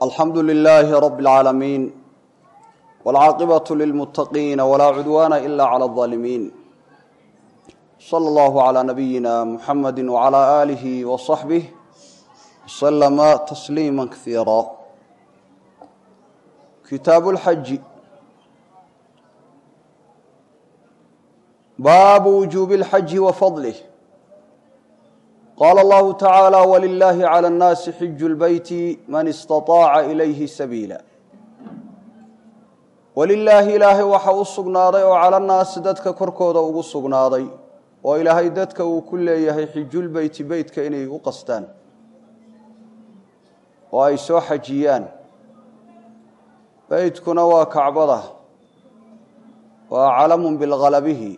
alxamdu lilaahi rabi اlcaalamiin wاlcaaqibaة lilmuttaqiina walaa cudwaana ila clى اظaalimiin slى اllahu عlى nabiyina muxamadi wعlى aalihi وصaxbih wslama tasliima kaiira kitaabu اlxaji baabu wujuubi اlxaji wa fadlih qaala allahu tacaala wlilahi clى اnnaasi xiju lbeyti man istaطaaca ilayhi sabiila walilaahi ilaahay waxa u sugnaaday oo cala nnaasi dadka korkooda ugu sugnaaday oo ilaahay dadka uu ku leeyahay xijulbeyti beytka inay u qastaan oo ay soo xajiyaan beytkuna waa kacbada waa calamun bilghalabihi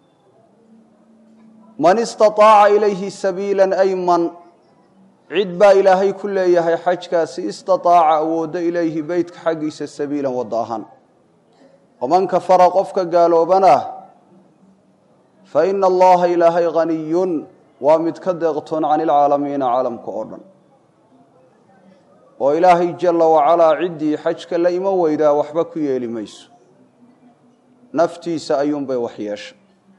man istaطaaca ilayhi sabiila ay man cid baa ilaahay ku leeyahay xajkaasi istaطaaca awooddo ilayhi beytka xaggiisa sabiilan waddo ahaan waman kafara qofka gaaloobana fa ina allaha ilaahay haniyun waa mid ka deeqtoon can ilcaalamiina caalamka oo dhan oo ilaahay jala wacalaa ciddii xajka la iman weydaa waxba ku yeeli mayso naftiisa ayuunbay wax yeesha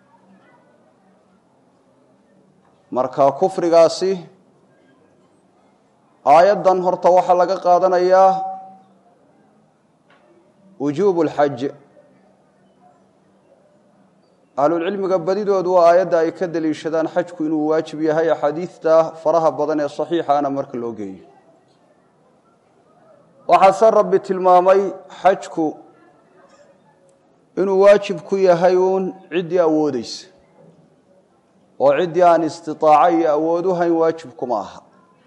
marka kufrigaasi aayaddan horta waxaa laga qaadanayaa wujuubu lxaj ahlulcilmiga badidoodu waa aayadda ay ka deliishadaan xajku inuu waajib yahay axaadiidta faraha badan ee saxiixaana marka loo geeyo waxaase rabbi tilmaamay xajku inuu waajib ku yahay uun ciddii awoodeysa oo ciddii aan istiaaco iyo awood u hayn waajib kuma aha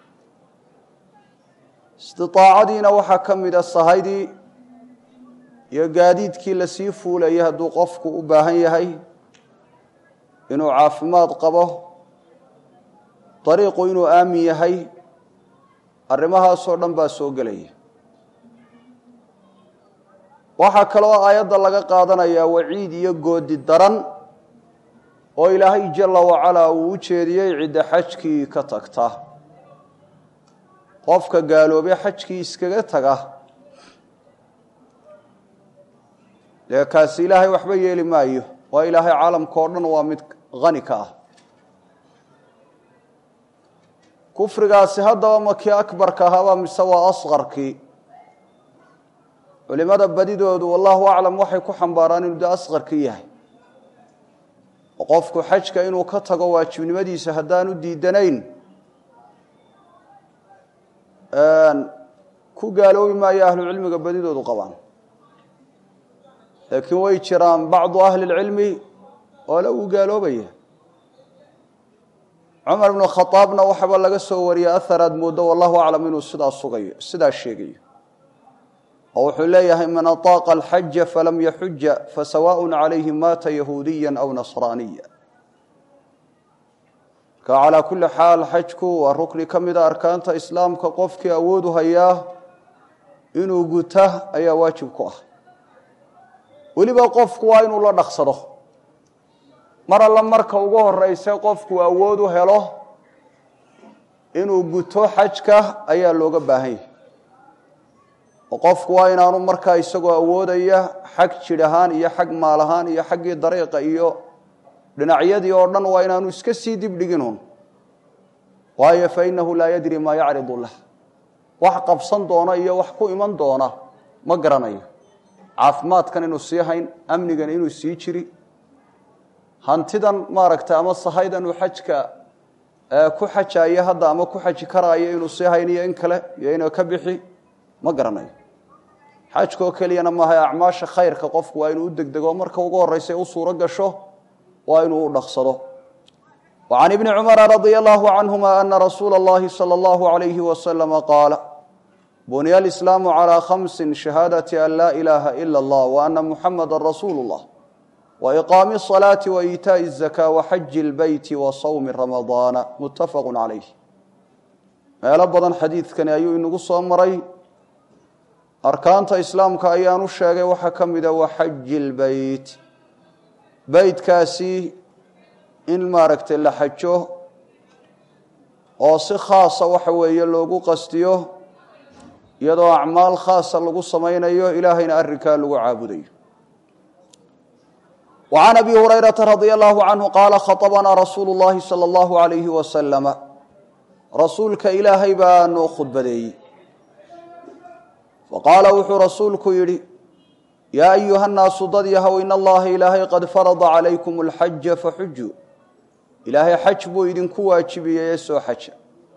istiaacadiina waxaa ka mida sahaydii iyo gaadiidkii lasii fuulayay hadduu qofku u baahan yahay inuu caafimaad qabo dariiqu inuu aamin yahay arrimahaasoo dhan baa soo gelaya waxaa kaloo aayadda laga qaadanayaa waciid iyo goodi daran oo ilaahay jala wacalaa uu u jeediyey cidda xajkii ka tagta qofka gaaloobe xajkii iskaga taga dee kaasi ilaahay waxba yeeli maayo waa ilaahay caalamka oo dhan waa mid hani ka ah kufrigaasi haddaba ma kii akbarka ahaaba mise waa asqarkii culimada badidoodu wallahu aclam waxay ku xambaaraan inuu de asqarkii yahay oo qofku xajka inuu ka tago waajibnimadiisa haddaanu diidanayn ku gaaloobi maayo ahlucilmiga badidoodu qabaan laakiin way jiraan bacdu ahli اlcilmi oo le uu gaaloobaya cumar ibnu khaaabna waxaba laga soo wariyey ahar aad mooddo wallahu aclam inuu sidaa sugayo sidaa sheegayo oo wuxuu leeyahay man aطaaqa alxaja falam yaxuja fasawaء calayhi maata yahuudiya aw nasraaniya marka calaa kuli xaal xajku waa rukni ka mida arkaanta islaamka qofkii awoodu hayaa inuu guta ayaa waajib ku ah weliba qofku waa inuu la dhaqsado mar alla marka ugu horeyse qofku awood u helo inuu guto xajka ayaa looga baahan yahay oo qofku waa inaanu markaa isagoo awoodaya xag jidh ahaan iyo xag maal ahaan iyo xaggii dariiqa iyo dhinacyadii oo dhan waa inaanu iska sii dibdhiginun waayo fa innahu laa yadri maa yacridu lah wax qabsan doona iyo wax ku iman doona ma garanayo caafimaadkan inuu sii hayn amnigan inuu sii jiri hantidan maaragtay ama sahaydan uu xajka ku xajayo hadda ama ku xaji karaayo inuu sii hayn iyo in kale iyo inuu ka bixi ma garanayo xajkaoo keliyana maaha acmaasha khayrka qofku waa inuu u degdego marka ugu horeysa u suuro gasho waa inuu u dhaqsado wa can ibni cumara radia allahu canhuma ana rasuula اllahi salى اllahu alayhi wasalama qaala bunya alislaamu calى khamsi shahaadati an laa ilaaha ila اllah wa ana muxamada rasuulu اllah wa iqaami الصalaati wa iitaaءi الzaka wa xaji اlbeyti wa sawmi ramadaana muttafaqu calayh meelo badan xadiidkani ayuu inagu soo maray arkaanta islaamka ayaanu sheegay waxaa ka mida wa xaji اlbeyt beytkaasi in maaragtay la xajo oo si khaasa waxa weeye loogu qastiyo iyadoo acmaal khaasa lagu samaynayo ilaahayna arrinkaa lagu caabudayo وعn أbي هurيرaةa رضي الله عنه qاala khaطبnaa rasuul الlahi slى الlaه عaليهi وسلم rasuulka ilaahay baa noo khudbadeeyey faqaala wuxuu rasuulku yidhi yaa أyuha الnaasu dad yahow in allaha ilaahay qad farضa عalaykum الxaja faxujuu ilaahay xaj buu idinku waajibiyey ee soo xaja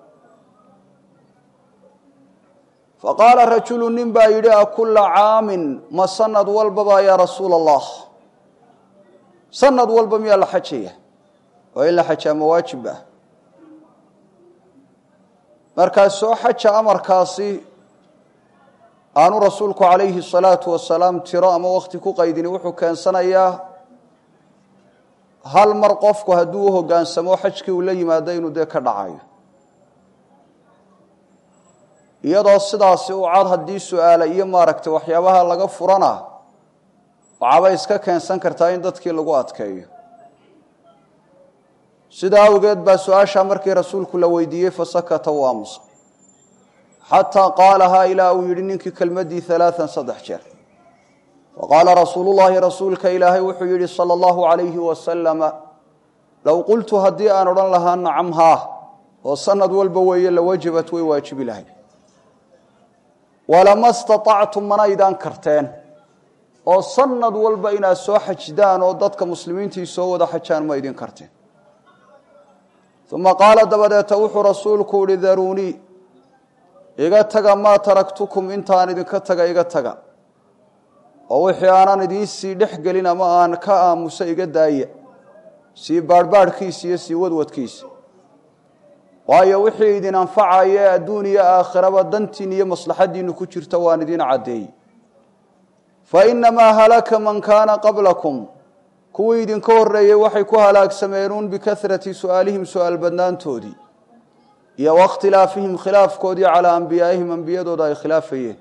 faqaala rajulu nin baa yidhi akula caamin ma sanad walbaba yaa rasuul الlah sanad walba miyaa la xajaya oo in la xajaa ma waajib ah markaa soo xaja amarkaasi aanu rasuulku calayhi الsalaatu wasalaam tiro ama wakti ku qaydini wuxuu keensanayaa hal mar qofku hadduu u hoggaansamo xajkii uu la yimaado inuu dee ka dhacayo iyadoo sidaasi u cad haddii su-aala iyo maaragtay waxyaabaha laga furana waxaabay iska keensan kartaa in dadkii lagu adkeeyo sidaa awgeed baa su-aashaa markii rasuulku la weydiiyey fasakata u aamusa xataa qaalahaa ilaa uu yidhi ninkii kelmaddii alaaan saddex jeer faqaala rasuulullaahi rasuulka ilaahay wuxuu yidhi sala allahu calayhi wasalama low qultu haddii aan odhan lahaa nacam haa oo sanad walba weeye lawajabat way waajibi lahay walama staطactum manaydaan karteen oo sanad walba inaad soo xajdaan oo dadka muslimiintii soo wada xajaan ma idin karteen uma qaala dabadeeta wuxuu rasuulku uhi daruunii iga taga maa taraktukum intaan idinka taga iga taga oo wixii aanan idiin sii dhex gelin ama aan ka aamusa iga daaya sii baarhbaadhkiisa iyo sii wadwadkiisa waayo wixii idin anfacaya ee adduun iyo aakhiraba dantiin iyo maslaxaddiinu ku jirta waan idin caddeeyey fainamaa halaka man kaana qablakum kuwii idinka horreeyey waxay ku halaagsameenuun bikasrati su'aalihim su-aal badnaantoodii iyo wakhtilaafihim khilaafkoodii calaa ambiyaa'ihim ambiyadooda ay khilaafayeen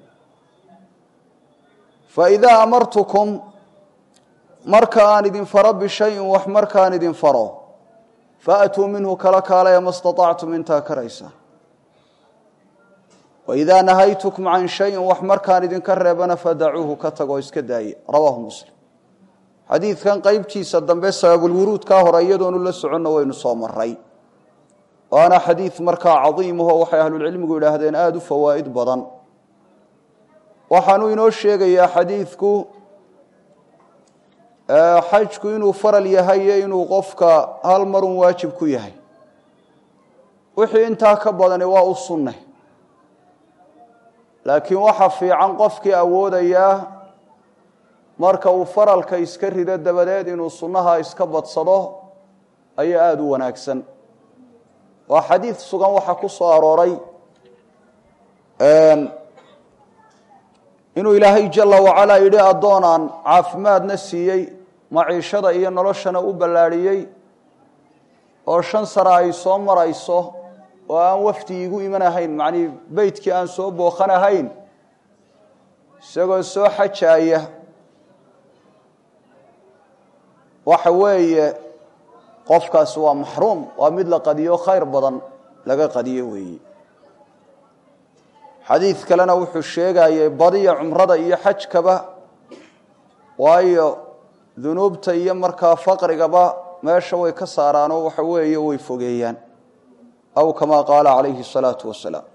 faidaa amartukum marka aan idin faro bishayin wax markaan idin faro faatuu minhu kala kaalaya ma staطactum intaa karaysa waidaa nahaytukum can shayin wax markaan idinka reebana fadacuuhu ka tagoo iska daaye rawaahu muslim xadiidkan qeybtiisa dambe sababulwuruudkaa hore iyadoonu la soconna waynu soo maray waana xadiid markaa cadiimaho waxay ahlulcilmigu yidhaahdeen aada u fawaa'id badan waxaanuu inoo sheegayaa xadiidku xajku inuu faral yahay iyo inuu qofka hal marun waajib ku yahay wixii intaa ka badani waa u sunne laakiin waxa fiican qofkii awoodayaa marka uu faralka iska rido dabadeed inuu sunnaha iska badsado ayaa aada u wanaagsan waa xadiid sugan waxaa ku soo arooray inuu ilaahay jala wacalaa yidhi addoonaan caafimaadna siiyey maciishada iyo noloshana u ballaadhiyey oo shan sano ay soo marayso oo aan wafdi igu imanahayn macnii beytkii aan soo booqanahayn isagoo soo xajaaya waxa weeye qofkaasi waa maxruum waa mid la qadiyo khayr badan laga qadiyo weeye xadiid kalena wuxuu sheegayay badiya cumrada iyo xajkaba waayo dunuubta iyo markaa faqrigaba meesha way ka saaraanoo waxa weeye way fogeeyaan aw kamaa qaala calayhi الsalaatu wasalaam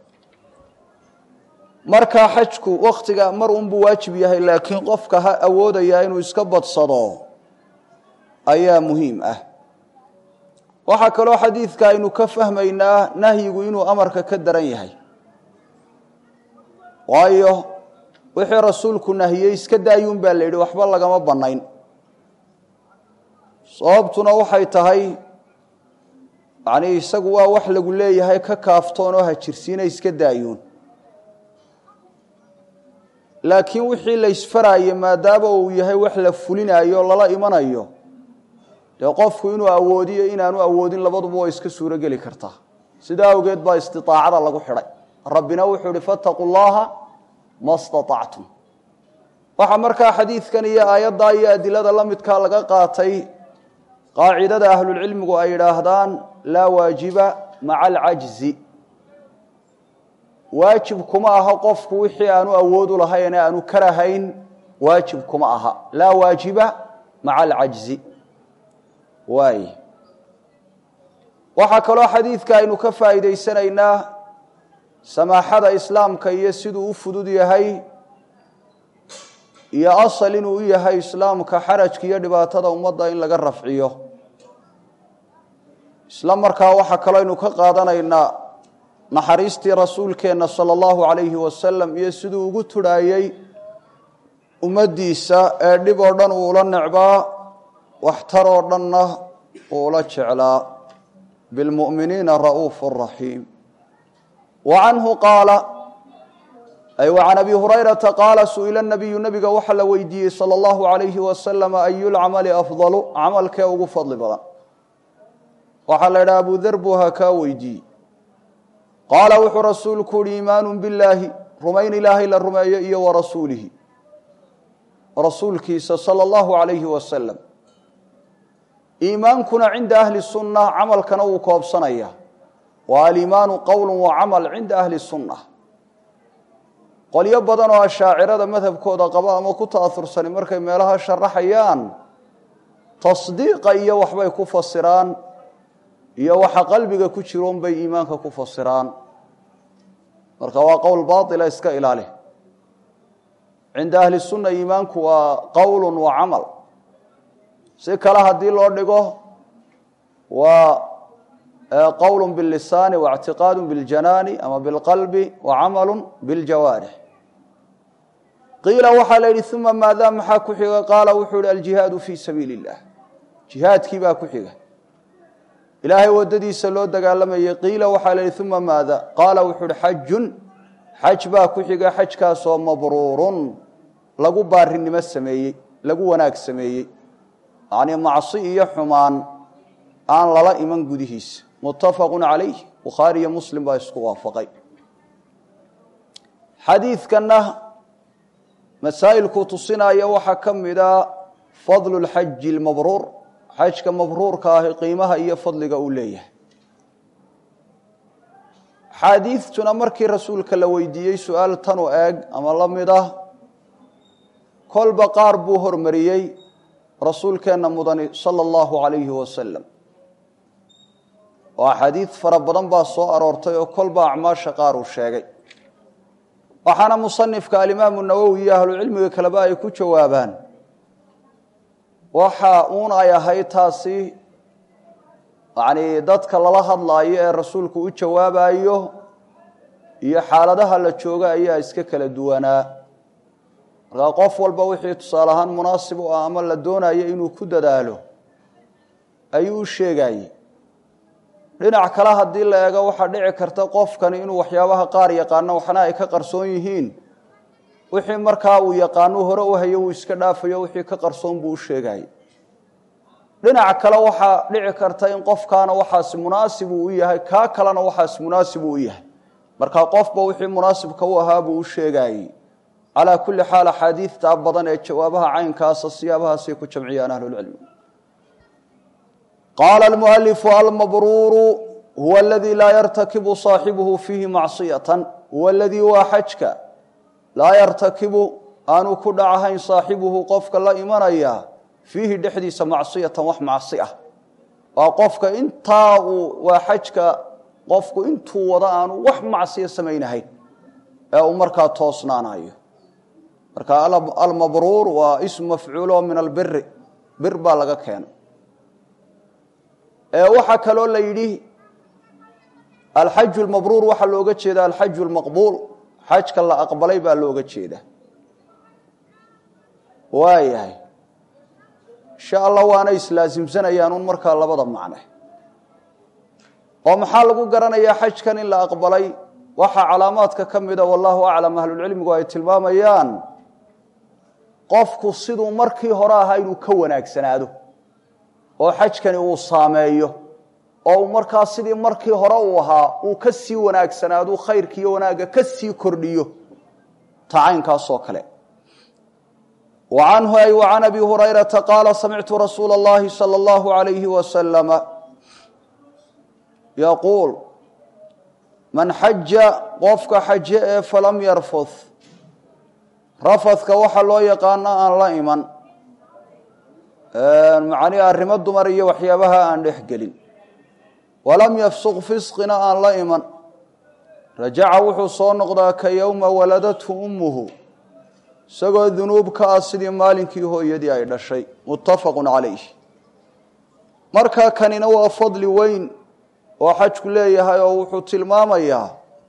markaa xajku waktiga mar unbuu waajib yahay laakiin qofka ha awoodayaa inuu iska badsado ayaa muhiim ah waxaa kaloo xadiidka aynu ka fahmaynaa nahyigu inuu amarka ka daran yahay waayo wixii rasuulku nahiyey iska daayuun baa la yidhi waxba lagama bannayn sababtuna waxay tahay yacnii isagu waa wax lagu leeyahay ka kaaftoon oo hajirsiina iska daayuun laakiin wixii la ysfaraaye maadaama uu yahay wax la fulinayo lala imanayo dee qofku inuu awoodiyo inaanu awoodin labaduba way iska suuro geli kartaa sidaa awgeed baa istiaacada lagu xidhay rabbina wuxuu ihi fattaquu llaha ma staactum waxaa markaa xadiidkan iyo aayaddaa iyo adilada la midkaa laga qaatay qaacidada ahlulcilmigu ay yidhaahdaan laa waajiba maca alcajzi waajib kuma aha qofku wixii aanu awoodu lahayn ee aanu karahayn waajib kuma aha laa waajiba maca alcajzi waay waxaa kaloo xadiidka aynu ka faa'iidaysanaynaa samaaxada islaamka iyo siduu u fudud yahay iyo asal inuu u yahay islaamka xarajka iyo dhibaatada ummadda in laga rafciyo isla markaa waxaa kaloo aynu ka qaadanaynaa naxariistii rasuulkeenna sala allahu calayhi wasalam iyo siduu ugu tudhaayey ummaddiisa ee dhib oo dhan uu ula necbaa waxtar oo dhanna uu ula jeclaa bilmu'miniina ra'uufu raxiim wa canhu qaala ay wa can abi hurayrata qaala su'ila nabiyu nabiga waxaa la weydiiyey sala allahu calayhi wasalam ayulcamali afdalu camalkee ugu fadli badan waxaa la idhaha abu der buu ha kaa weydiiyey qaala wuxuu rasuulku uhi iimaanu billaahi rumayn ilaahay la rumeeyo iyo wa rasuulihi rasuulkiisa sala allahu calayhi wasalam iimaankuna cinda ahli sunna camalkana wuu koobsanaya wa aliimaanu qowlu wa camal cinda ahli sunna qolyo badan oo ashaacirada madhabkooda qaba ama ku ta'aursani markay meelaha sharaxayaan tasdiiqa iyo waxbay ku fasiraan iyo waxa qalbiga ku jiroon bay iimaanka ku fasiraan marka waa qowl baila iska ilaali cinda ahli sunna iimaanku waa qowl wa camal si kale haddii loo dhigo waa qowl bilisaani waاctiqaad biاljanaani ama biاlqalbi wacamalu biاljawaarix qiila waxaa la yidhi uma maada maxaa ku xiga qaala wuxuu yihi aljihaadu fii sabiili اllah jihaadkii baa ku xiga ilaahay wadadiisa loo dagaalamayay qiila waxaa la yidhi uma maada qaala wuxuu uhi xajun xaj baa ku xiga xajkaasoo mabruurun lagu baarinimo sameeyey lagu wanaag sameeyey yacnii macsi iyo xumaan aan lala iman gudihiisa muttafaqu calayh bukhaari iyo muslim baa isku waafaqay xadiidkanna masaa'ilkuu tusinaya waxaa ka mida fadlu lxaji lmabruur xajka mabruurka ahi qiimaha iyo fadliga uu leeyahay axaadiidtuna markii rasuulka la weydiiyey su-aal tanu eeg ama la mid ah kolba qaar buu hormariyey rasuulkeenna mudani sala allahu calayhi wasalam oo axaadiid fara badan baa soo aroortay oo kolba acmaasha qaar uu sheegay waxaana musanifka alimaamu nawowi iyo ahlucilmiga kaleba ay ku jawaabaan waxa uun ay ahayd taasi yacnii dadka lala hadlaayo ee rasuulku u jawaabayo iyo xaaladaha la jooga ayaa iska kala duwanaa markaa qof walba wixii tusaale ahaan munaasib u ah ama la doonayo inuu ku dadaalo ayuu u sheegayey dhinac kale haddii la eego waxaa dhici karta qofkani inuu waxyaabaha qaar yaqaano waxna ay ka qarsoon yihiin wixii markaa uu yaqaano hore u hayo uu iska dhaafayo wixii ka qarsoon buu u sheegayey dhinac kale waxaa dhici karta in qofkaana waxaasi munaasib uu u yahay kaa kalena waxaasi munaasib uu u yahay markaa qofba wixii munaasibka u ahaa buu u sheegayey calaa kulli xaal axaadiidtaa badan ee jawaabaha caynkaasa siyaabahaasay ku jamciyaan ahlulcilmi qaala almualifu almabruuru huwa aladii laa yartakibu saaxibuhu fiihi macsiyatan huwa aladii waa xajka laa yartakibu aanu ku dhacahayn saaxibuhu qofka la imanaya fiihi dhexdiisa macsiyatan wax macsi ah waa qofka intaa uu waa xajka qofku intuu wada aanu wax macsiya samaynahayn ee uu markaa toosnaanayo marka almabruur waa ismu mafcuulo min albiri bir baa laga keenay waxaa kaloo la yidhi alxaju lmabruur waxaa looga jeeda alxaju lmaqbuul xajka la aqbalay baa looga jeeda waayahay insha allah waana islaasimsanayaan un markaa labada macne oo maxaa lagu garanayaa xajkan in la aqbalay waxaa calaamaadka ka mida wallahu aclam ahlulcilmigu ay tilmaamayaan qofku siduu markii hore ahaa inuu ka wanaagsanaado oo xajkani uu saameeyo oo uu markaa sidii markii hore uu ahaa uu ka sii wanaagsanaado khayrkiiyo wanaagga ka sii kordhiyo tacaynkaasoo kale wa canhu ay wa can abi hurayrata qaala samictu rasuula اllahi salى اllahu alayhi wasalama yaquul man xaja qofka xaje ee falam yarfud rafadka waxa loo yaqaano aan la iman macnihi arrimo dumar iyo waxyaabaha aan dhex gelin walam yafsuq fisqina aan la iman rajaca wuxuu soo noqdaa ka yowma waladathu ummuhu isagoo dunuub ka ah sidii maalinkii hooyadii ay dhashay muttafaqun calayh markaa kanina waa fadli weyn oo xajku leeyahay oo wuxuu tilmaamayaa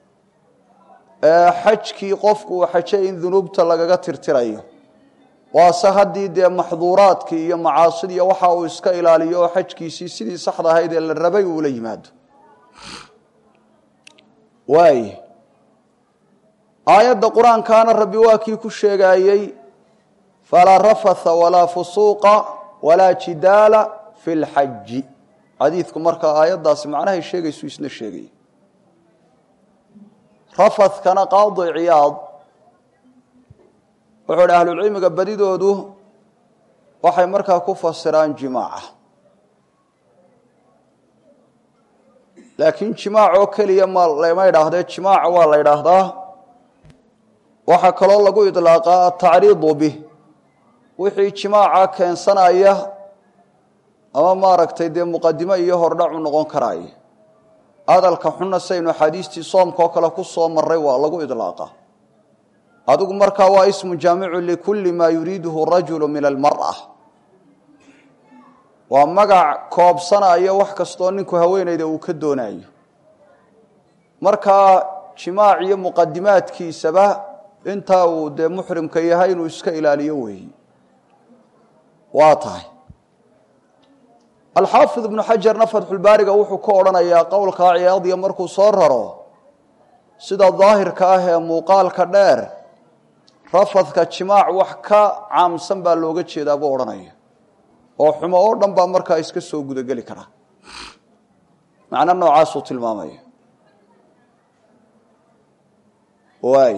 xajkii qofku uu xajay in dunuubta lagaga tirtirayo waase haddii dee maxduuraadkii iyo macaasidii waxa uu iska ilaaliyo oo xajkiisii sidii saxda ahayd ee la rabay uula yimaado waay aayadda qur-aankaana rabbi waa kii ku sheegaayey falaa rafatha walaa fusuuqa walaa jidaala fi lxaji xadiidku markaa aayaddaasi macnahay sheegaysu isna sheegaya rafadkana qaadi ciyaad wuxuu idhi ahlulcilmiga badidoodu waxay markaa ku fasiraan jimaaca laakiin jimaac oo keliya ma lama idhaahdee jimaaca waa la idhaahdaa waxaa kaloo lagu idlaaqaa atacriidu bih wixii jimaaca keensanaya ama maaragtay dee muqadimo iyo hordhacu noqon karaayo hadalka xunna saynu axaadiistii soomka oo kale ku soo maray waa lagu idlaaqa adigu markaa waa ismu jaamicu likulli maa yuriiduhu rajulu min almar'a waa magac koobsanaya wax kastoo ninku haweenayda uu ka doonayo markaa jimaac iyo muqadimaadkiisaba intaa uu dee muxrimka yahay inuu iska ilaaliyo weeyi waa tahay alxaafid ibnu xajarna fatxulbaariga wuxuu ka odhanayaa qowlkaa ciyaadiya markuu soo raro sida daahirka ah ee muuqaalka dheer rafadka jimaac wax ka caamsan baa looga jeedaa buu odhanaya oo xumo oo dhan baa markaa iska soo gudageli kara macno noocaasuu tilmaamaya waay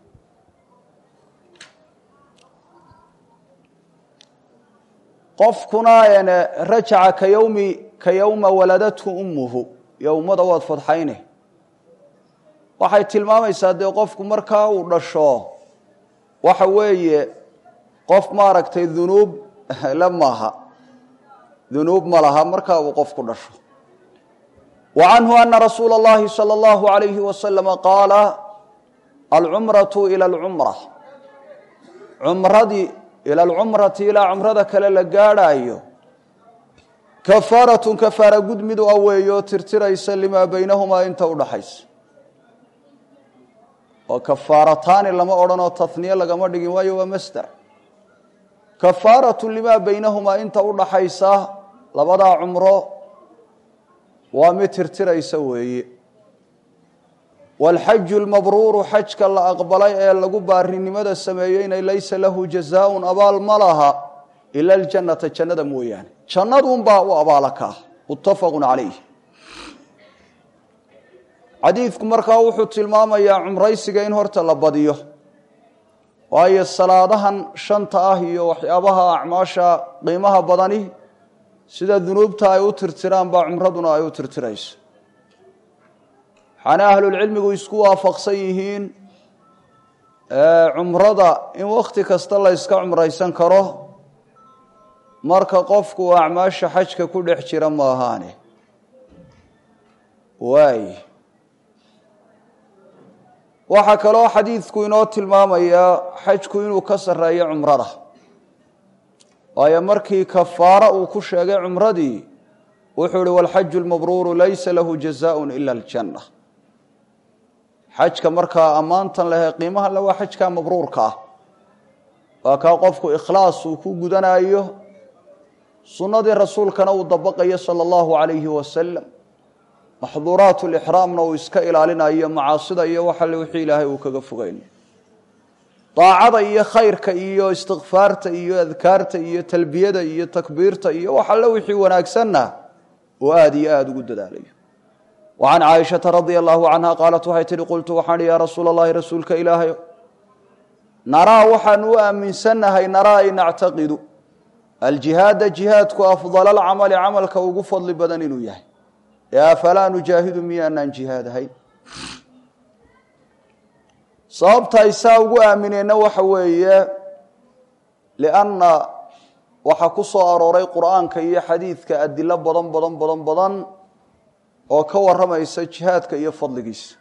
qofkuna rajaca ka yowmi ka yowma waladathu ummuhu yowmada waad fadxayne waxay tilmaamaysaa dee qofku markaa uu dhasho waxa weeye qof maaragtay dunuub la maaha dunuub ma laha markaa uu qofku dhasho wa canhu ana rasuula اllahi salى اllahu alayhi wasalama qaala alcumratu ila alcumra cumradii ila alcumrati ilaa cumrada kale la gaadhaayo kafaaratun kafaara gud mid u aweeyo tirtiraysa limaa baynahumaa inta udhaxaysa oo kafaarataani lama odhanoo taniye lagama dhigin waayo waa masder kafaaratu limaa baynahumaa inta udhaxaysa labadaa cumro waa mid tirtiraysa weeye waalxaju lmabruuru xajka la aqbalay ee lagu baarinimada sameeyeyna laysa lahu jazaaun abaal ma laha ila aljannata jannada mooyaane jannaduunbaa u abaala ka ah muttafaqun calayh xadiidku markaa wuxuu tilmaamayaa cumraysiga in horta la badiyo waayo salaadahan shanta ah iyo waxyaabaha acmaasha qiimaha badani sida dunuubta ay u tirtiraan baa cumraduna ay u tirtirayso waxaana ahlulcilmigu isku waafaqsan yihiin cumrada in wakhti kasta la yska cumraysan karo marka qofku acmaasha xajka ku dhex jira ma ahaane waay waxaa kaloo xadiidku inoo tilmaamayaa xajku inuu ka sarreeyo cumrada waayo markii kafaara uu ku sheegay cumradii wuxuu ihi walxaju lmabruuru laysa lahu jazaaun ila aljanna xajka markaa ammaantan lehe qiimahan le waa xajkaa mabruurka ah waa kaa qofku ikhlaas uu ku gudanayo sunnadii rasuulkana uu dabaqayo sala allahu calayhi wasalam maxduuraat lixraamna uu iska ilaalinayo macaasida iyo waxale wixii ilaahay uu kaga fogeyn daacada iyo khayrka iyo istikfaarta iyo adkaarta iyo talbiyada iyo takbiirta iyo wax alle wixii wanaagsanna uu aada iyo aada ugu dadaalayo wa can caaishata radia allahu canha qaalat waxay tihi qultu waxaan ihi yaa rasuula allahi rasuulka ilaahay naraa waxaan u aaminsannahay naraa ay nactaqidu aljihaada jihaadku afdala alcamali camalka ugu fadli badan inuu yahay ee afalaa nujaahidu miyaanaan jihaadahayn sababta ay saa ugu aamineenna waxa weeye lianna waxaa ku soo arooray qur'aanka iyo xadiidka adilo badan badan badan badan oo ka warramaysa jihaadka iyo fadligiisa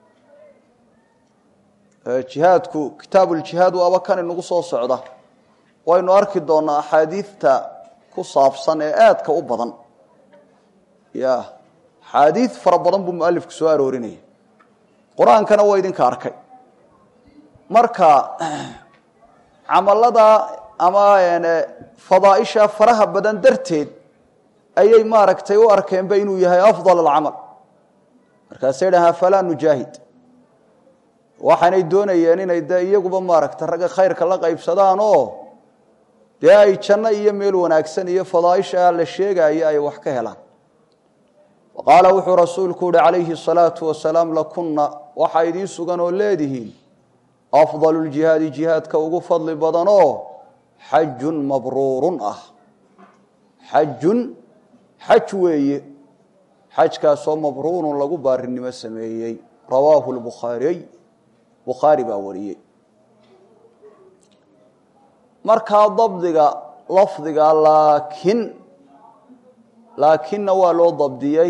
jihaadku kitaabuuljihaad waaba kan inagu soo socda waynu arki doonaa axaadiidta ku saabsan ee aadka u badan ya axaadiid fara badan buu mualifku soo aroorinaya qur-aankana waa idinka arkay marka camalada ama fadaaisha faraha badan darteed ayay maaragtay u arkeenba inuu yahay afdal alcamal markaasay dhahaa falaa nujaahid waxaanay doonayeen inay de iyaguba maaragtay ragga khayrka la qaybsadaan oo dee ay janno iyo meel wanaagsan iyo fadaaisha la sheegaayo ay wax ka helaan qaala wuxuu rasuulku uhi calayhi الsalaatu wasalaam lakunna waxaa idiin sugan oo leedihiin afdal ljihaadi jihaadka ugu fadli badanoo xajun mabruurun ah xajun xaj weeye xajkaasoo mabruurun lagu baarinimo sameeyey rawaahu lbukhaariy bukhaari baa wariyey markaa dabdiga lafdiga laakin laakinna waa loo dabdiyey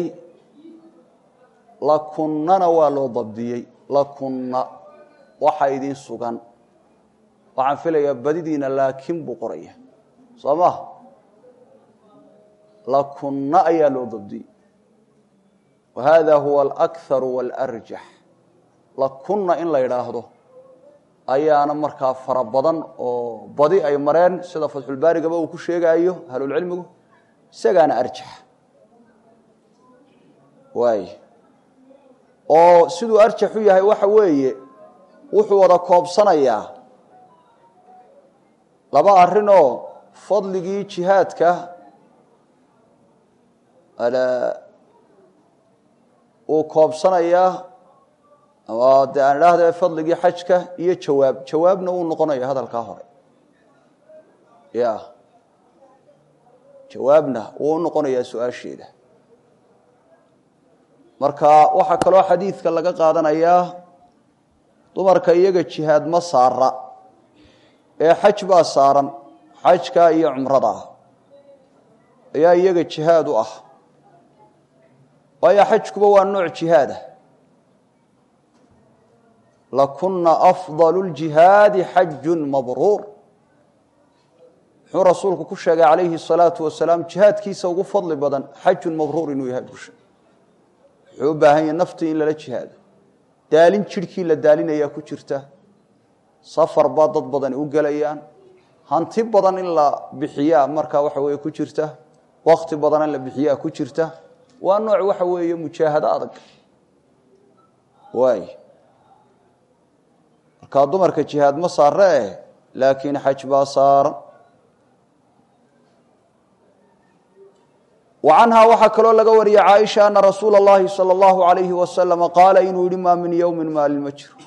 lakunnana waa loo dabdiyey lakunna waxaa idiin sugan waxaan filayaa badidiina laakin buu qoraya soo ma lakunna ayaa loo dabdiyey wa hada huwa alakharu waalarjax lakunna in la yidhaahdo ayaana markaa fara badan oo badi ay mareen sida fatxulbaarigaba uu ku sheegaayo ahlulcilmigu isagaana arjax waay oo siduu arjax u yahay waxa weeye wuxuu wada koobsanayaa laba arrinoo fadligii jihaadka uu koobsanayaa ama de aan idhaahda fadligii xajka iyo jawaab jawaabna uu noqonaya hadalkaa hore ya jawaabna wuu u noqonayaa su-aasheeda marka waxaa kaloo xadiidka laga qaadanayaa dumarka iyaga jihaad ma saara ee xaj baa saaran xajka iyo cumrada ah ayaa iyaga jihaad u ah waayo xajkuba waa nooc jihaadah lakuna afضal اljihaadi xaju mabruur muxuu rasuulku ku sheegay calayhi الsalaatu wasalaam jihaadkiisa ugu fadli badan xajun mabruur inuu yahay busha wuxuu u baahan yahay naftii in lala jihaado daalin jidhkii la daalinayaa ku jirta safar baa dad badani u gelayaan hanti badan in la bixiyaa markaa waxa weeye ku jirta wakti badan in la bixiyaa ku jirta waa nooc waxa weeye mujaahado adag waay markaa dumarka jihaad ma saare eh laakiin xaj baa saaran wa canhaa waxaa kaloo laga wariyey caaisha ana rasuula اllahi salى اllahu alayhi wasalama qaala inuu yihi maa min yowmi maalin ma jiro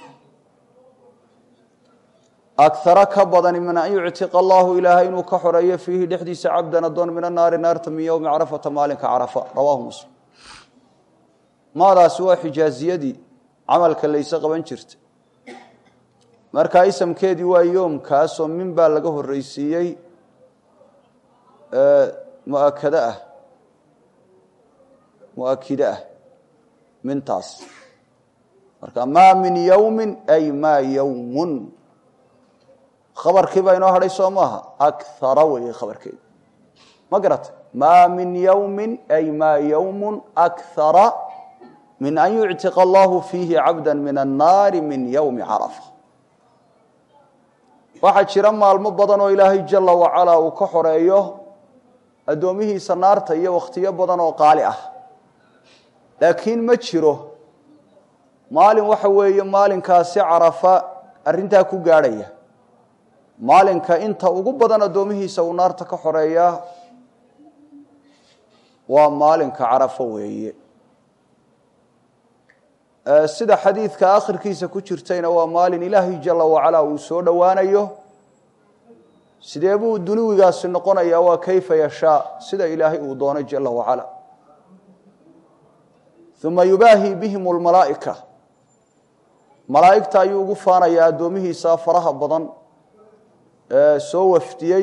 akara ka badani min an yuctiqa allahu ilaahay inuu ka xoreeyo fiihi dhexdiisa cabdan adoon min anaari naarta min yowmi carafata maalinka carafa rawaahu muslim maadaasi waa xijaaziyadii camalka layse qaban jirta markaa isamkeedii waa yoomkaasoo min baa laga horreysiiyey muakada ah muakide ah mintaas marka maa min yowmi ay maa yowmun khabarkii baa inoo hadhay soo maaha akara weeye khabarkeedu ma garata maa min yowmi ay maa yowmu akara min an yuctiqa allahu fiihi cabda min annaari min yowmi carafa waxaa jira maalmo badan oo ilaahay jala wacalaa uu ka xoreeyo addoomihiisa naarta iyo wakhtiyo badan oo qaali ah laakiin ma jiro maalin waxa weeye maalinkaasi carafa arrintaa ku gaadhaya maalinka inta ugu badan addoomihiisa uu naarta ka xoreeyaa waa maalinka carafo weeye sida xadiidka akhirkiisa ku jirtayna waa maalin ilaahay jala wacalaa uu soo dhowaanayo sidee buu dunuwigaasi noqonayaa waa kayfa yashaa sida ilaahay uu doono jala wacala uma yubaahi bihim lmalaa'ika malaa'igta ayuu ugu faanayaa addoomihiisa faraha badan ee soo wafdiyey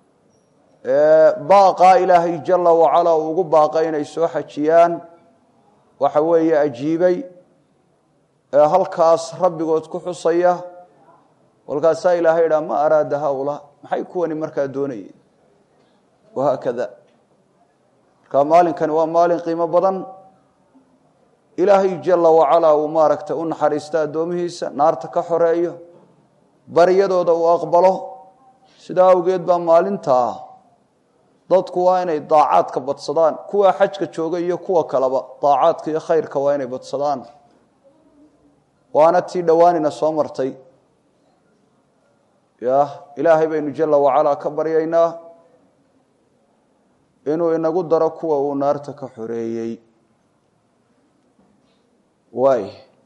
baaqaa ilaahay jala wacala uu ugu baaqay inay soo xajiyaan waxa weeye ajiibay ee halkaas rabbigood ku xusaya walkaasaa ilaahay idhaa ma araada haulaa maxay kuwani markaa doonayeen wahaakada marka maalinkani waa maalin qiimo badan ilaahay jala wacalaa uu maaragtay u naxariista addoomihiisa naarta ka xoreeyo baryadooda uu aqbalo sidaa awgeed baa maalintaa dadku waa inay daacaadka badsadaan kuwa xajka jooga iyo kuwa kaleba daacaadka iyo khayrka waa inay badsadaan waana tii dhowaanina soo martay ya ilaahay baynu jala wacalaa ka baryaynaa inuu inagu daro kuwa uu naarta ka xoreeyey waay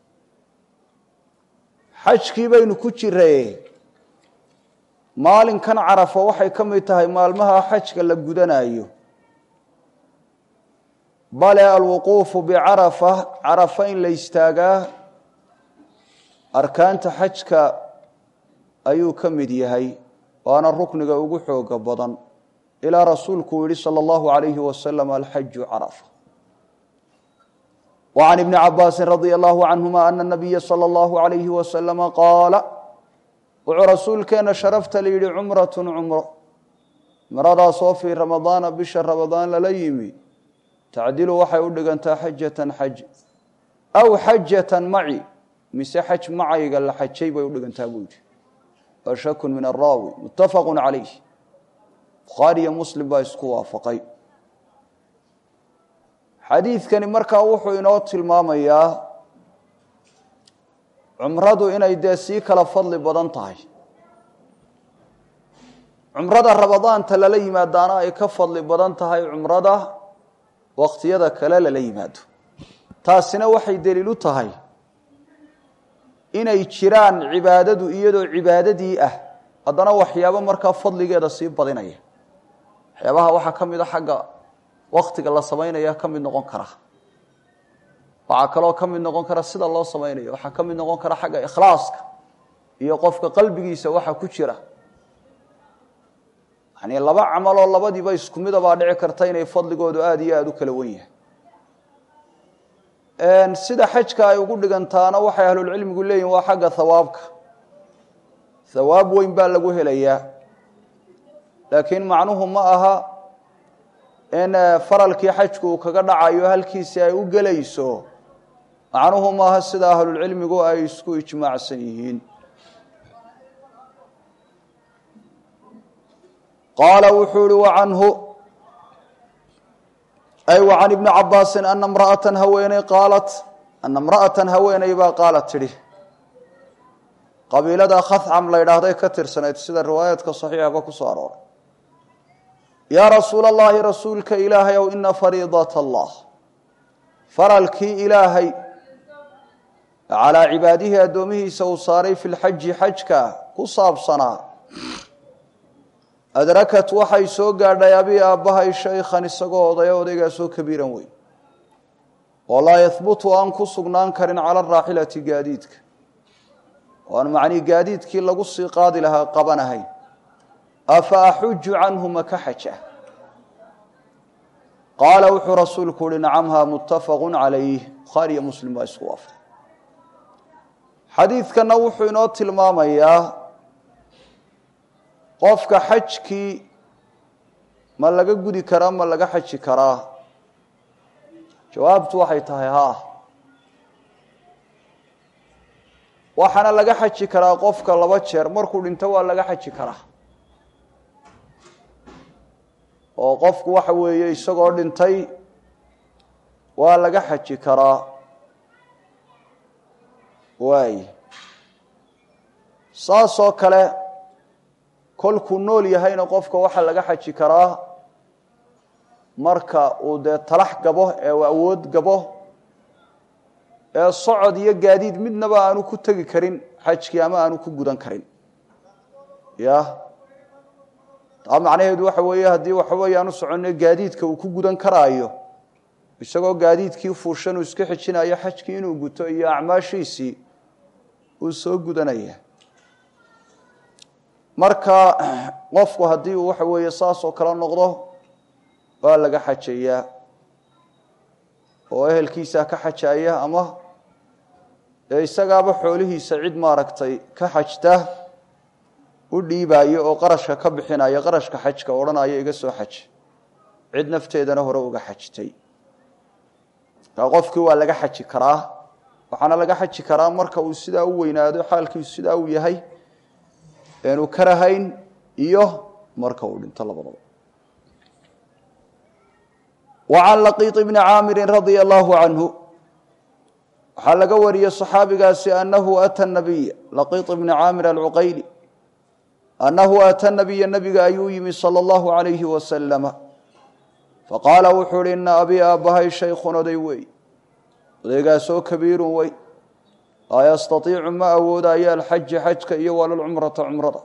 xajkii baynu ku jiraye maalinkan carafa waxay ka mid tahay maalmaha xajka la gudanayo bale alwuquufu bicarafa carafa in la istaagaa arkaanta xajka ayuu ka mid yahay waana rukniga ugu xooga badan ilaa rasuulku uu yihi salى اllahu alayhi wasalam alxaju carafa وعن ابن عabاس رضي الله عنهma أن النبي صلى الله عليه وسلم قاaل wuxuu rasuulkeena sharafta la yihi cumraة cumro cumradaasoo fii ramadaana bisha ramadaan lala yimi tacdilu waxay u dhigantaa xajaةa xaj aw xajaةa maci mise xaj macayga la xajay bay u dhigantaa buu yihi wa shak min الraawi mutafaq عalayh bukhaariyo muslim baa isku waafaqay xadiidkani markaa wuxuu inoo tilmaamayaa cumradu inay dee sii kala fadli badan tahay cumrada ramadaanta lala yimaadaana ay ka fadli badan tahay cumrada wakhtiyada kale lala yimaado taasina waxay deliil u tahay inay jiraan cibaadadu iyadoo cibaadadii ah haddana waxyaabo markaa fadligeeda sii badinaya waxyaabaha waxaa ka mid a xagga waktiga la samaynaya ka mid noqon kara waxaa kaloo ka mid noqon kara sida loo samaynayo waxaa ka mid noqon kara xagga ikhlaaska iyo qofka qalbigiisa waxa ku jira yani laba camaloo labadiiba isku midabaa dhici karta inay fadligoodu aada iyo aada u kala wen yahay sida xajka ay ugu dhigantaana waxay ahlulcilmigu leeyihin waa xagga hawaabka hawaab weyn baa lagu helayaa laakiin macnuhu ma aha in faralkii xajku uu kaga dhacayo halkiisi ay u gelayso macnuhu maaha sida ahlulcilmigu ay isku ijmaacsan yihiin qaala wuxuu ihi wacanhu ay wa can ibni cabaasin ana mraatan haweeney qaalat ana imra'atan haweeney baa qaalat tidhi qabiilada khacam la ydhaahday ka tirsanayd sida riwaayaadka saxiixaba ku soo arooray yaa rasuula allahi rasuulka ilaahay ow ina fariidat allah faralkii ilaahay calaa cibaadihi addoomihiisa uu saaray fi lxaji xajka ku saabsanaa adrakat waxay soo gaadhay abi aabbahay shaykhan isagoo odaya odaygaasoo kabiiran weyn oo laa yahbutu aan ku sugnaan karin cala araaxilati gaadiidka oo aan macnii gaadiidkii lagu sii qaadi lahaa qabanahayn afa axuju canhu maka xaja qaala wuxuu rasuulku uhi nacamha muttafaqu calayh bukhaariyo muslim baa isku waafaq xadiidkanna wuxuu inoo tilmaamayaa qofka xajkii ma laga gudi karaa ma laga xaji karaa jawaabtu waxay tahay haa waxaana laga xaji karaa qofka laba jeer markuu dhinto waa laga xaji karaa oo qofku waxa weeye isagoo dhintay waa laga xaji karaa waay saasoo kale kolkuu nool yahayna qofka waxaa laga xaji karaa marka uu dee talax gabo ee uu awood gabo ee socod iyo gaadiid midnaba aanu ku tegi karin xajkii ama aanu ku gudan karin ya taa macnaheedu waxa weeye haddii waxaweye aanu soconno gaadiidka uu ku gudan karaayo isagoo gaadiidkii fuushan uu iska xijinayo xajkii inuu guto iyo acmaashiisii uu soo gudanaya marka qofku haddii uu waxa weeye saas oo kale noqdo waa laga xajayaa oo ehelkiisaa ka xajaya ama dee isagaaba xoolihiisa cid maaragtay ka xajta u dhiibaayo oo qarashka ka bixinaya qarashka xajka odhanaya iga soo xaj cid nafteedana hore uga xajtay markaa qofkii waa laga xaji karaa waxaana laga xaji karaa marka uu sidaa u weynaado xaalkiisu sidaa uu yahay eenu karahayn iyo marka uu dhinto labadaba وعن لقيط بن عاmر رضي الله عنه waxaa laga wariyey صxaabigaasi أنhu أtى النبي لقيط بن عاmر العqayلي أنhu أtى النبي نبiga ayuu yimi slى الlaه عaليه وسلم faqاala wuxuu uhi iنa abي aabbahay شhaykun oday wey odaygaasoo kabiiru wey laa ystaطiicu ma awoodayo alxaji xajka iyo walalcumrata cumrada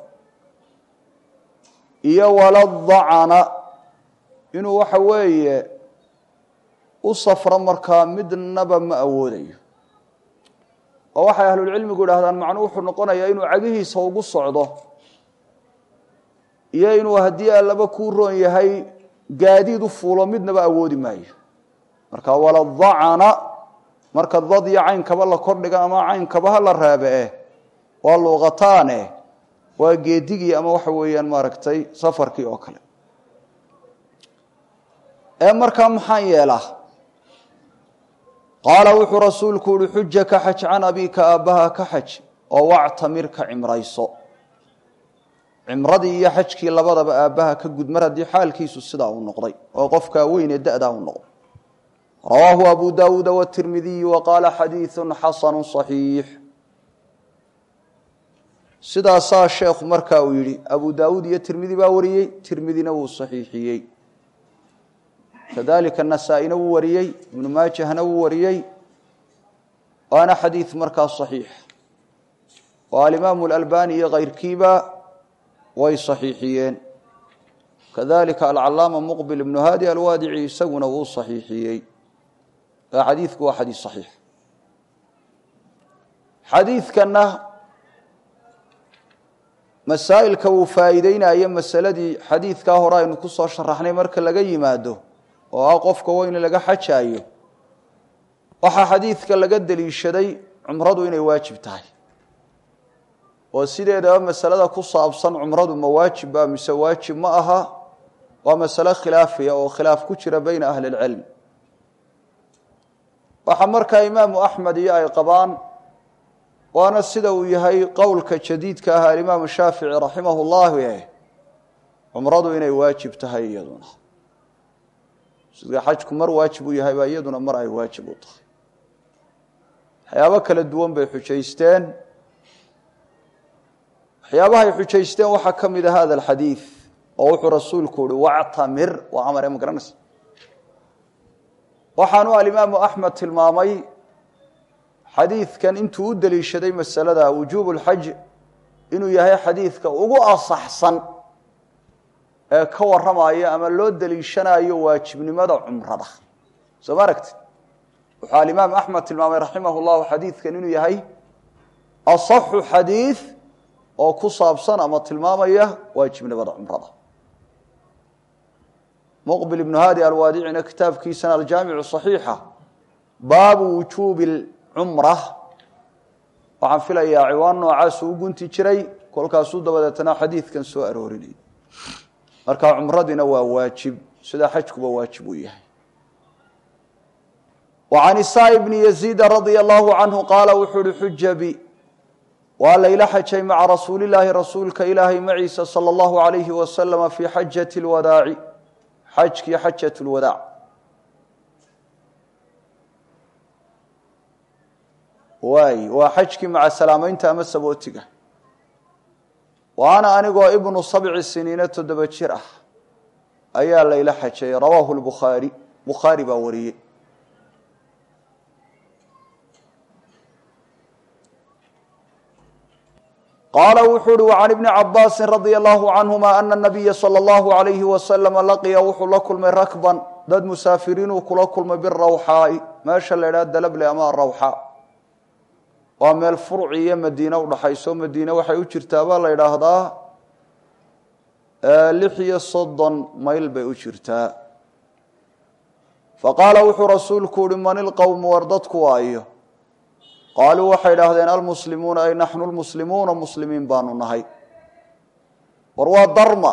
iyo waladacna inuu waxa weeye u safro markaa midnaba ma awoodayo oo waxay ahlulcilmigu idhahdaan macnuu wuxuu noqonayaa inuu cagihiisa ugu socdo iyo inuu haddii allaba kuu roon yahay gaadiid u fuulo midnaba awoodi maayo marka waladacna marka dad iyo caynkaba la kordhiga ama caynkaba ha la raabe eh waa luuqataane waa geedigii ama waxa weeyaan maaragtay safarkii oo kale ee markaa maxaan yeelaa qaala wuxuu rasuulku uhi xuja ka xaj can abiika aabbaha ka xaj oo wactamir ka cimrayso cimradii iyo xajkii labadaba aabbaha ka gud mar haddii xaalkiisu sidaa uu noqday oo qofkaa weyn ee da-daa u noqday rawaahu abu dawuuda wtirmidiy wa qaala xadiidu xasanu صaxiix sidaasaa sheekhu markaa uu yihi abu daawuud iyo tirmidi baa wariyey tirmidina wuu saxiixiyey kadalika nasaa-ina wuu wariyey ibnu maajahna wuu wariyey waana xadiid markaa صaxiix oo alimaamu اlalbani iyo kayrkiiba way saxiixiyeen kadalika alcalaama muqbil ibnu hadi alwaadici isaguna wuu saxiixiyey xadiidku waa xadiid صaxiix xadiidkana masaa'ilka uu faa'iideynayo masaladii xadiidkaa hore aynu ku soo sharaxnay marka laga yimaado oo ah qofka weyn laga xajaayo waxaa xadiidka laga deliishaday cumradu inay waajib tahay oo sideedaba masalada ku saabsan cumradu ma waajib ba mise waajib ma aha waa masale khilaafiya oo khilaaf ku jira beyna ahli اlcilm waxaa markaa imaamu axmed iyo ay qabaan waana sida uu yahay qowlka jadiidka ah alimaamu shaafici raximah اllahu eh cumradu inay waajib tahay iyaduna sida xajku mar waajib u yahay baa iyaduna mar ay waajib u tahay waxyaabo kala duwan bay xujaysteen waxyaabahay xujaysteen waxaa ka mid a hada alxadiid oo wuxuu rasuulku uhi wactamir waa amare ma garanaysa waxaanu alimaamu axmed tilmaamay xadiidkan intuu u deliishaday masalada wujuub اlxaj inuu yahay xadiidka ugu asaxsan ee ka warramaya ama loo deliishanayo waajibnimada cumrada soo ma aragti wuxuu alimaam axmed tilmaamay raximah اllahu xadiidkan inuu yahay asaxu xadiid oo ku saabsan ama tilmaamaya waajibnimada cumrada muqbil ibnu hadi alwaadicina kitaabkiisana aljaamicu صaxiixa baabu wujuubi cumra waxaan filayaa ciwaan noocaasuu u gunti jiray kolkaasuu dabadeetana xadiidkan soo aroorinay marka cumradina waa waajib sida xajkuba waajib uu yahay وعan isaa bni yaziida radia allahu canhu qaala wuxuu uhi xuja bi waa layla xajay maca rasuuli llaahi rasuulka ilaahay maciisa salى اllahu عalayhi wasalama fii xajati اlwadaaci xajkii xajat اlwadaac waay waa xajkii maca salaamaynta ama sabootiga wa ana anigoo ibnu sabci siniina toddoba jir ah ayaa layla xajay rawaahu lbukhaari bukhaari baa wariyey qaala wuxuu uhi وعan ibni cabaasi radي allahu canهuma ana الnabiya salى اllahu عalayhi waslama laqiya wuxuu la kulmay rakban dad musaafiriinuu kula kulmay birawxaai meesha la idhaha dalable ama arawxaa waa meel furci iyo madiine udhaxayso madiine waxay u jirtaa baa la yidhaahdaa lix iyo soddon mayl bay u jirtaa faqaala wuxuu rasuulku uhi man ilqowmu war dadku waayo qaaluu waxay idhaahdeen almuslimuuna ay naxnu lmuslimuuna muslimiin baanu nahay war waa darma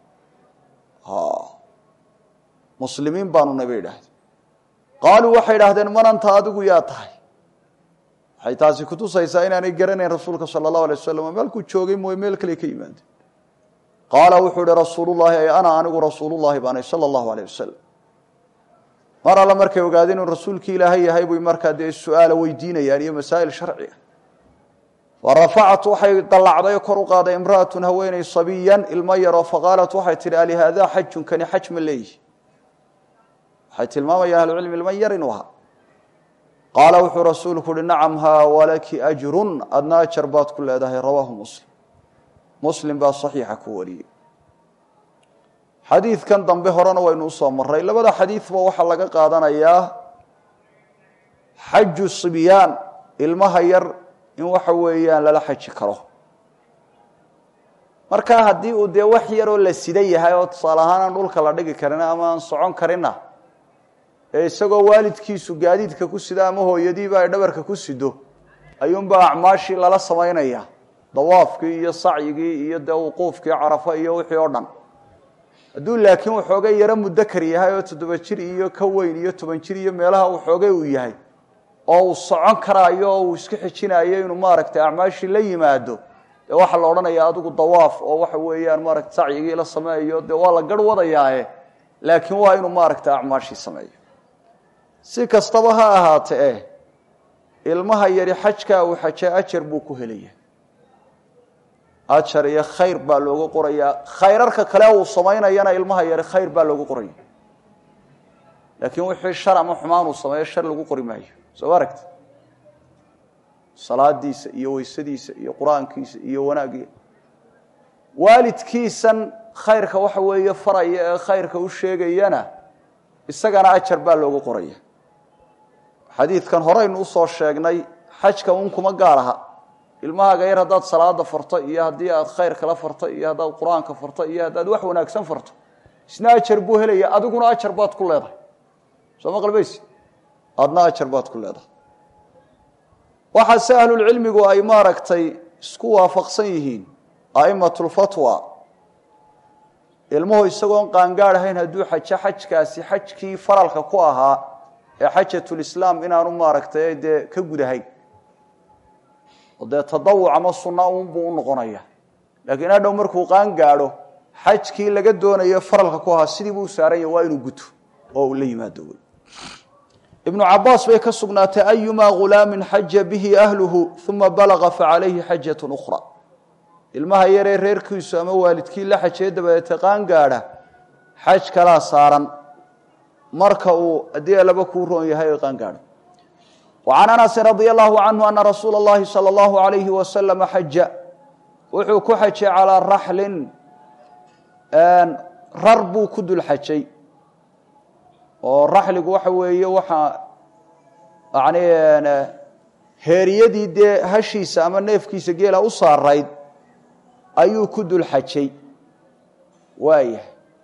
muslimiin baanu nahay bay idhahdeen qaaluu waxay idhahdeen man anta adigu yaa tahay waxay taasi kutusaysaa inaanay garanayn rasuulka sala allahu alay wasalam meelkuu joogay mooye meel kale ka yimaadeen qaala wuxuu ihi rasuulullahi ay ana anigu rasuulullahi baanay sala allahu aleyh wasalam mar alle markay ogaadeen inuu rasuulkii ilaahay yahay buy markaa dee su-aala weydiinayaan iyo masaa'il sharciga fa rafacat waxay dallacday oo kor u qaaday imra'atun haweeney sabiyan ilmo yaroo faqaalat waxay tihi alihaadaa xajun kani xaj ma leeyihi waxay tilmaamayaan ahlucilmi ilmo yar inuu ahaa qaala wuxuu rasuulku uhi nacam haa walaki ajrun adna ajar baad ku leedahay rawaahu muslim muslim baa saxiixa ku wariyey xadiidkan dambe horena waynu usoo maray labada xadiidba waxaa laga qaadanayaa xaju sibyaan ilmaha yar in waxa weeyaan lala xaji karo marka haddii uu dee wax yaroo la sida yahay oo tusaale ahaan aan dhulka la dhigi karin ama aan socon karinna ee isagoo waalidkiisu gaadiidka ku sida ama hooyadiiba ay dhabarka ku sido ayuunbaa acmaashii lala samaynaya dawaafkii iyo sacyigii iyo dee wuquufkii carafa iyo wixii oo dhan hadduu laakiin waxoogay yaro mudakar yahay oo toddoba jir iyo ka weyn iyo toban jir iyo meelaha waxoogay uu yahay oo uu socon karaayo oo uu isku xijinayo inuu maaragtay acmaashii la yimaado dee waxaa la odhanayaa adigu dawaaf oo waxa weeyaan maaragta sacyigii la sameeyo dee waa la garh wadayaae laakiin waa inuu maaragta acmaashii sameeyo si kastaba ha ahaate eh ilmaha yari xajkaa uu xajaa ajar buu ku helaya ajar iyo khayr baa loogu qorayaa khayrarka kale uu samaynayana ilmaha yari khayr baa loogu qoraya laakiin wixii shar ama xumaan uu sameeyo shar lagu qori maayo soo aragti salaadiisa iyo weysadiisa iyo qur-aankiisa iyo wanaagii waalidkiisan khayrka waxa weeye faraya ee khayrka u sheegayana isagana ajar baa loogu qoraya xadiidkan horeynu usoo sheegnay xajka un kuma gaar aha ilmahaaga yar haddaad salaada farto iyo haddii aad khayr kala farto iyo haddaad qur-aanka farto iyo haddaad wax wanaagsan farto isna ajar buu helaya adiguna ajar baad ku leedahay soo ma qalbaysi adna ajar baad ku leedahay waxaase ahlulcilmigu ay maaragtay isku waafaqsan yihiin a'imatulfatwa ilmuhu isagoon qaangaad ahayn hadduu xajo xajkaasi xajkii faralka ku ahaa ee xajatulislaam inaanu maaragtay dee ka gudahayn oo dee tadawuc ama sunna unbuu u noqonaya laakiin hadhow markuu qaan gaadho xajkii laga doonayo faralka ku ahaa sidii buu u saaran yahy waa inuu guto oo uu la yimaado wey ibnu cabaas bay ka sugnaatay ayumaa ghulaamin xaja bihi ahluhu uma balaga facalayhi xajat ukhra ilmaha yaree reerkiisu ama waalidkii la xajee dabadeete qaan gaadha xaj kalaa saaran marka uu haddii laba kuu roon yahay qaan gaadho وعن أنس رضي الله عنه أن رsuuل اللhi صلى الله عليه وسلم xaja wuxuu ku xajay calىa raxli rar buu ku dul xajay oo raxligu waxa weeye waxa n heeriyadii dee hashiisa ama neefkiisa geela u saarayd ayuu ku dul xajay waayah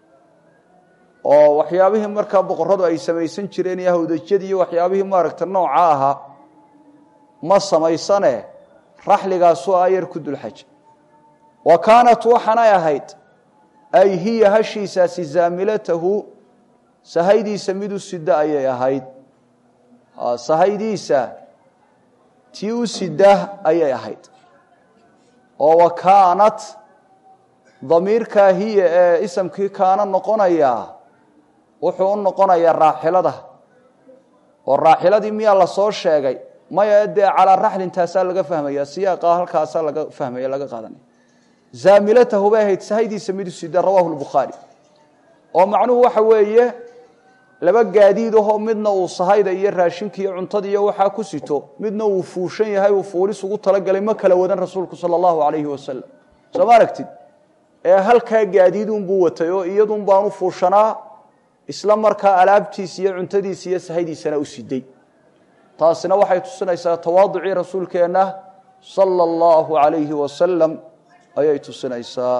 oo waxyaabihii markaa boqoradu ay samaysan jireen iyo hawdajyadii iyo waxyaabihii maaragta nooca ahaa ma samaysane raxligaasuu ayar ku dul xaja wa kaanat waxaanay ahayd ay hiya hashiisaasi zaamilatahu sahaydiisa mid u sida ayay ahayd sahaydiisa tii u sida ayay ahayd oo wa kaanat damiirkaa hiya ee isamkii kaana noqonayaa wuxuu u noqonayaa raaxilada oo raaxiladii miyaa lasoo sheegay maya dee calaa raxlin taasaa laga fahmaya siyaaqa halkaasaa laga fahmaya laga qaadanaya zaamilatahu bay ahayd sahaydiisa mid u sida rawahu lbukhaari oo macnuhu waxa weeye laba gaadiid ahoo midna uu sahayda iyo raashinka iyo cuntada iyo waxaa ku sito midna uu fuushan yahay uu fuulis ugu talagalay ma kala wadan rasuulku sala allahu calayhi wasalam soo ma aragtid ee halkaa gaadiidunbuu watay oo iyadun baanu fuushanaa isla markaa alaabtiisa iyo cuntadiisa iyo sahaydiisana u siday taasina waxay tusinaysaa tawaaducii rasuulkeenna sala allahu calayhi wasalam ayay tusinaysaa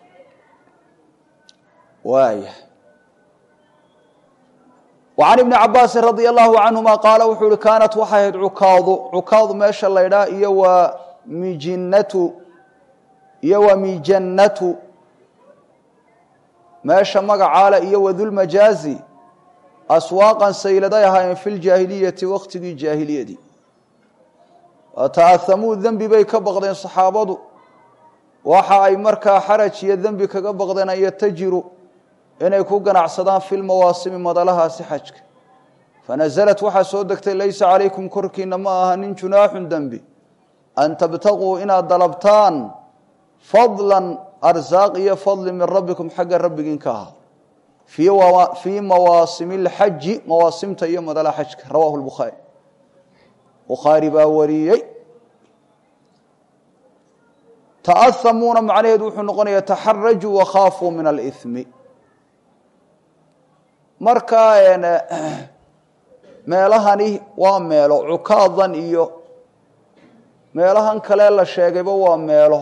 waaya وعن بن cabاasi رضي الله عنهma qاala wuxuu uhi kaanat waxay ahayd cukaadu cukaadu meesha laydhaa iyo waa mijinatu iyo waa mijannatu meesha magacaale iyo wadulmajaazi aswaaqan sayladay ahaayeen fi ljaahiliyati waktigii jaahiliyadii wata'ahamuu dembi bay ka baqdeen saxaabadu waxa ay markaa xaraj iyo dembi kaga baqdeen an yatajiru inay ku ganacsadaan fi lmawaasimi madalahaasi xajka fanaزlat waxaa soo degtay laysa calaykum korkiina ma aha nin junaaxun dembi an tabtaguu inaad dalabtaan fadla arsaaq iyo fadli min rabbikum xagga rabbigiin ka ahaa fii mawaasimi اlxaji mawaasimta iyo madalaha xajka rawahu lbukhaari bukhaari baa wariyey ta'ahamuuna macnaheedu wuxuu noqonaya taxarajuu wakhaafuu min alimi markaa meelahani waa meelo cukaadan iyo meelahan kale la sheegayba waa meelo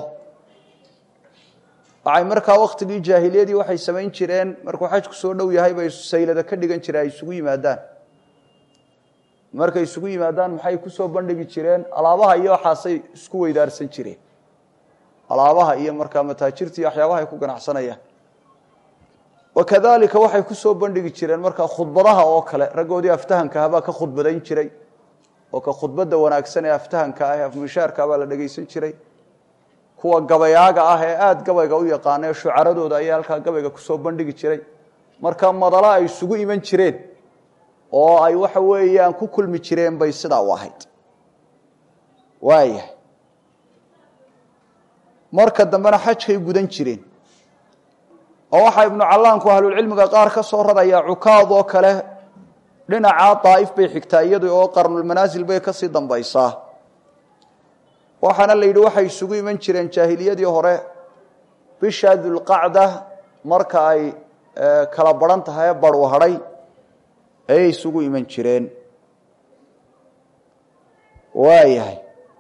waxay markaa waktigii jaahiliyadii waxay samayn jireen markuu xajku soo dhow yahay bay saylada ka dhigan jireen ay isugu yimaadaan markay isugu yimaadaan maxay kusoo bandhigi jireen alaabaha iyo waxaasay isku weydaarsan jireen alaabaha iyo markaa mataajirta iyo waxyaabaha ay ku ganacsanayaan wakadalika waxay kusoo bandhigi jireen markaa khudbadaha oo kale raggoodii aftahankaah baa ka khudbadayn jiray oo ka khudbadda wanaagsan ee aftahanka ah ee afmishaarka baa la dhegaysan jiray kuwa gabayaaga ah ee aada gabayga u yaqaana ee shucaradooda ayaa halkaa gabayga kusoo bandhigi jiray marka madala ay isugu iman jireen oo ay waxa weeyaan ku kulmi jireen bay sidaa u ahayd waayahay marka dambena xajkay gudan jireen oo waxaa ibnu callaanku ahlulcilmiga qaar ka soo rarayaa cukaad oo kale dhinacaa daa'if bay xigtaa iyadu oo qarnulmanaasil bay kasii dambaysaa waxaana la yidhi waxay isugu iman jireen jaahiliyadii hore bisha dulqacda marka ay kala baran tahay ee barhu hadhay ayay isugu iman jireen waayahay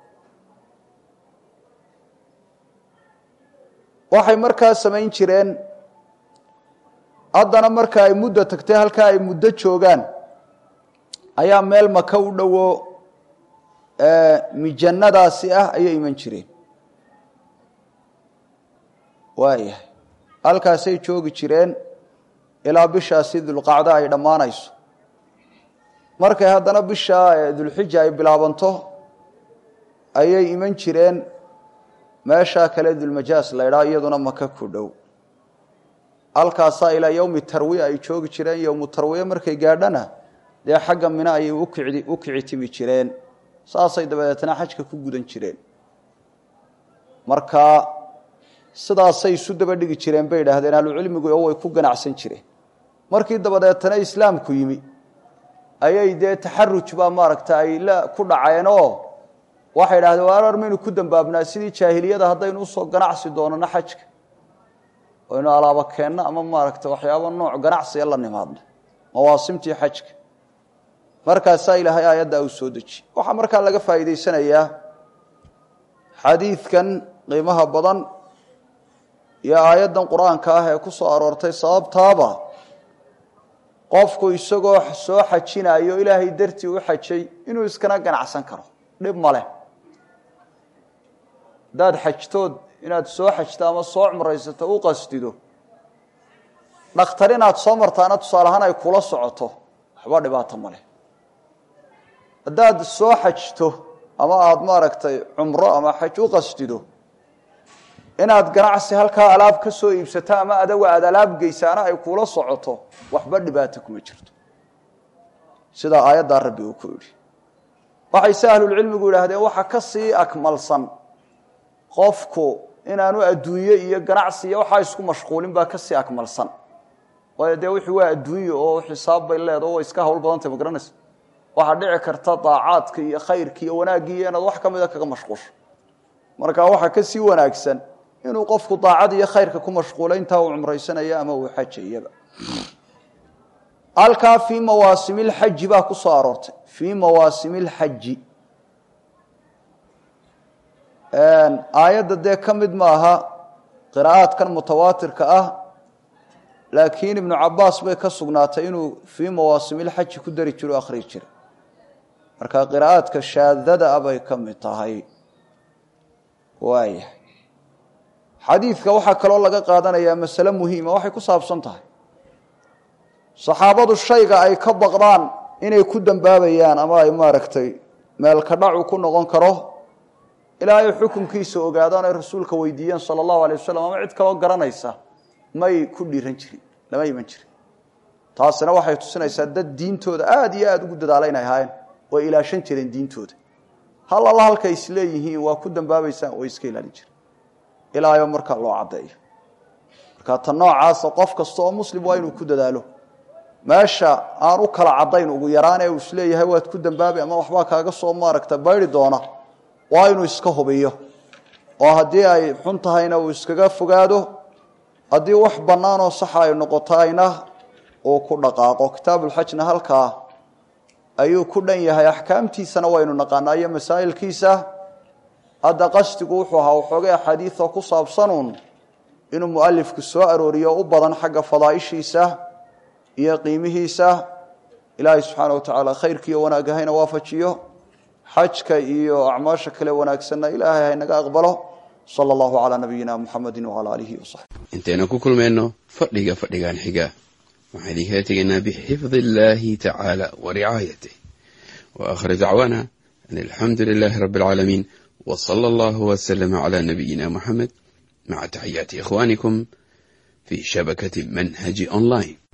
waxay markaa samayn jireen haddana marka ay muddo tagtay halkaa ay muddo joogaan ayaa meel maka u dhowo mijannadaasi ah ayay iman jireen waayahay halkaasay joogi jireen ilaa bishaasi dulqacdo ay dhammaanayso markay haddana bisha dulxija ay bilaabanto ayay iman jireen meeshaa kale dulmajaas la ydhaa iyaduna maka ku dhow halkaasaa ilaa yowmi tarwiya ay joogi jireen yowmu tarwiya markay gaadhana dee xagga mina ayay ukici u kici timi jireen saasay dabadeetna xajka ku gudan jireen marka sidaasay isu daba dhigi jireen bay idhaahdeen ahlucilmigu oo way ku ganacsan jireen markii dabadeetana islaamku yimi ayay dee taxaruj baa maaragta ay la ku dhaceenoo waxay idhahdeen waarar maynu ku dambaabnaa sidii jaahiliyada haddaynu usoo ganacsi doonano xajka aynu alaaba keenno ama maaragta waxyaaba nooc ganacsiga la nimaadno mawaasimtii xajka markaasaa ilaahay aayaddaa uu soo dejiye waxaa markaa laga faa'iidaysanayaa xadiidkan qiimaha badan iyo aayaddan qur-aanka ah ee ku soo aroortay sababtaaba qofku isagoo soo xajinayo ilaahay dartii u xajay inuu iskana ganacsan karo dhib ma leh haddaad xajtood inaad soo xajto ama soo cumraysato u qastido dhakhtar inaad soo martaana tusaaleahaan ay kula socoto waxba dhibaato ma leh haddaad soo xajto ama aada maaragtay cumro ama xaj u qastido inaad ganacsi halkaa alaab ka soo iibsato ama adaga aada alaab geysaana ay kula socoto waxba dhibaato kuma jirto sidaa aayaddaa rabbi uu ku yidhi waxay se ahlulcilmigu yidhaahdeen waxa ka sii akmalsan qofku inaanu adduunye iyo ganacsi iyo waxaa isku mashquulin baa kasii akmalsan waayo dee wixii waa adduunye oo xisaab bay leedaho way iska hawl badantay ma garanaysa waxaa dhici karta daacaadka iyo khayrka iyo wanaaggii iyo inaad wax ka mida kaga mashquusho marka waxaa ka sii wanaagsan inuu qofku daacad iyo khayrka ku mashquulo intaa uu cumraysanaya ama uu xajayaba halkaa fii mawaasimi lxaji baa ku soo aroortay fii mawaasimi lxaji aayadda dee ka mid maaha qiraa'aadkan mutawaatirka ah laakiin ibnu cabaas bay ka sugnaatay inuu fii mawaasimilxaji ku dari jiro o akhriyi jiray marka qiraa'aadka shaadada ah bay ka mid tahay waayahay xadiidka waxaa kaloo laga qaadanayaa masale muhiima waxay ku saabsan tahay saxaabadu shayga ay ka baqdaan inay ku dembaabayaan ama ay maaragtay meelka dhacu ku noqon karo ilaa ay xukunkiisa ogaadaan ay rasuulka weydiiyeen sala allahu alay wasalam ama cid kaloo garanaysa may ku dhiiran jirin lama iman jirin taasina waxay tusinaysaa dad diintooda aada iyo aada ugu dadaala inay ahaayeen way ilaashan jireen diintooda hal alla halkay isleeyihiin waa ku dambaabaysaan way iska ilaalin jireen ilaayo markaa loo caddeeyo marka ta noocaasa qof kasta oo muslim waa inuu ku dadaalo meesha aan u kala caddayn ugu yaraan ee uu isleeyahay waad ku dambaabay ama waxbaa kaaga soo maaragta baydi doona waa inuu iska hubiyo oo haddii ay xun tahayna uu iskaga fogaado haddii wax bannaanoo saxa ay noqotayna uu ku dhaqaaqo kitaabulxajna halkaa ayuu ku dhan yahay axkaamtiisana waynu naqaanaa iyo masaa'ilkiisa hadda qasdigu wuxuu ahaa waxoogay axaadiidoo ku saabsanuun inuu mualifku soo arooriyo u badan xagga fadaaishiisa iyo qiimihiisa ilaahay subxaana wa tacaala khayrkiiyo wanaagahayna waafajiyo xajka iyo acmaasha kale wanaagsanna ilaahay haynaga aqbalo sala allahu calaa nabiyina muxamedi wacala aalihi wasaxbi intaynu ku kulmayno fadhiga fadhigan xiga waxaan idinkala tegaynaa bixifdi illaahi tacaala wa ricaayatih wa aakhir dacwaana an alxamdu lilaahi rabbi alcaalamiin wa sala allahu wasalama calaa nabiyina muxamed maca taxiyaati ikhwaanikum fii shabakati manhaji online